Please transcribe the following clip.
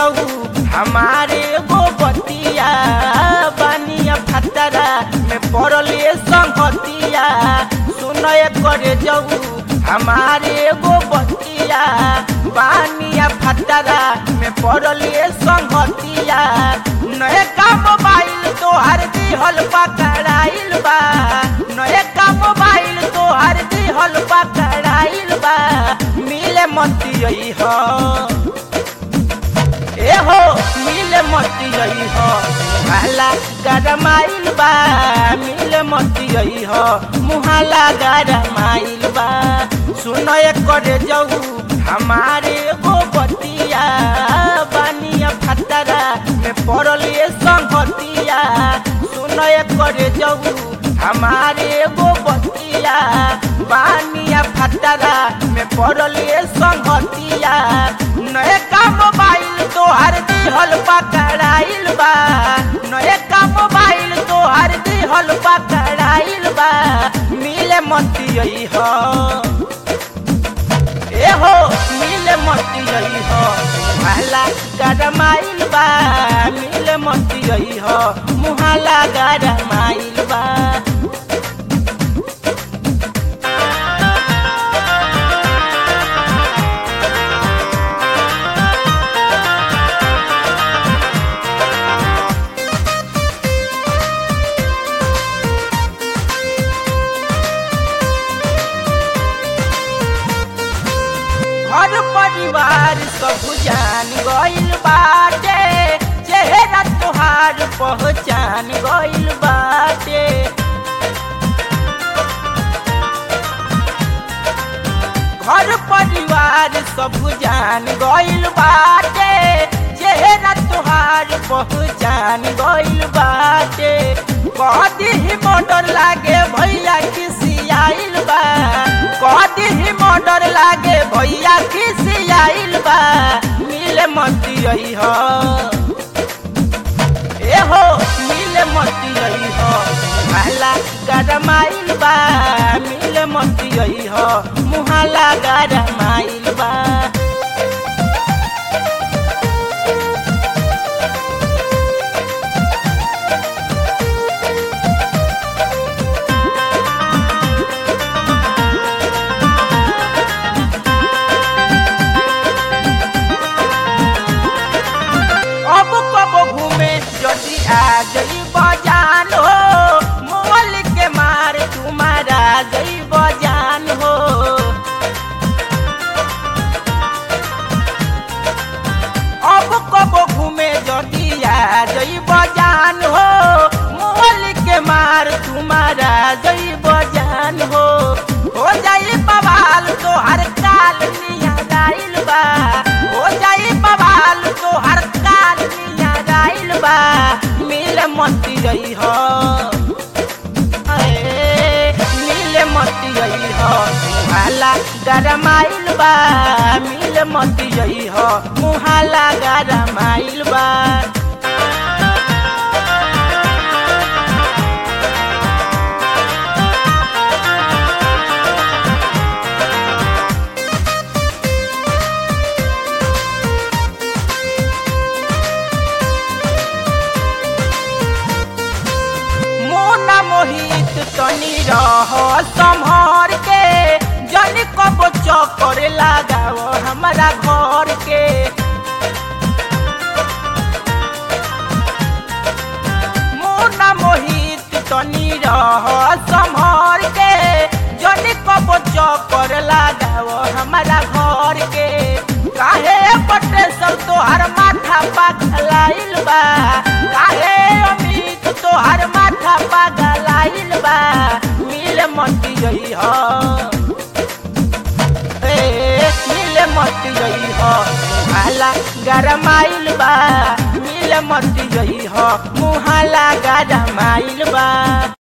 जाऊ हमारे गो बतिया बानिया फतरा में पड़ले संगतिया सुनय करे जाऊ हमारे गो बतिया बानिया फतरा में पड़ले संगतिया नए का मोबाइल तोहर दिहल पकड़ाइल बा नए का मोबाइल तोहर दिहल पकड़ाइल बा मिले मती हो ए हो मिले मती हो मुहाला गरमाइल बा मिले मती हो मुहाला गरमाइल बा सुनय करे जाऊ हमारे गो बतिया बानिया फतरा में पड़ले संगतिया सुनय करे जाऊ हमारे गो बतिया बानिया फतरा में पड़ले संगतिया नए का मोबाइल तोहर दिहल पकड़ाइल बा नए का मोबाइल तोहर दिहल पकड़ाइल बा मिले मती हो ए हो मिले मती हो मुहाला गरमाइल बा मिले मती हो मुहाला गरमाइल बा घर परिवार सब जान गइल बाटे चेहरा तोहार पहचान गइल बाटे घर परिवार सब जान गइल बाटे चेहरा तोहार पहचान गइल बाटे कदी ही मोटर लागे भैया खिसियाइल बा कदी ही मोटर लागे भैया खिसियाइल बा मिले मती हो ए हो मिले मती हो मुहाला गरमाइल बा मिले मती हो मुहाला गरमाइल बा अब कब घूमे जदि आ गई बजान हो मोल के मार तुम्हारा गई बजान हो अब कब घूमे जदि आ गई बजान हो मोल के मार तुम्हारा गई बजान हो हो जाई बवाल तो हर काल निया गाइल बा हो जाई बवाल तो हर काल निया गाइल बा मिल मती गई हो अए, मिल मती गई हो मुहाला गरमाइल बा मिल मती गई हो मुहाला गरमाइल बा मोना मोहित तनी रह संभर के जन कब चक्कर लगाओ हमारा घर के मोना मोहित तनी रह संभर के जन कब चक्कर लगाओ हमारा घर के काहे पटे सब तोहर माथा पगलाइल बा काहे अमित तोहर माथा पगलाइल बा मिल मती गई हो ए मिल मती गई हो मुहाला गरमाइल बा मिल मती गई हो मुहाला गरमाइल बा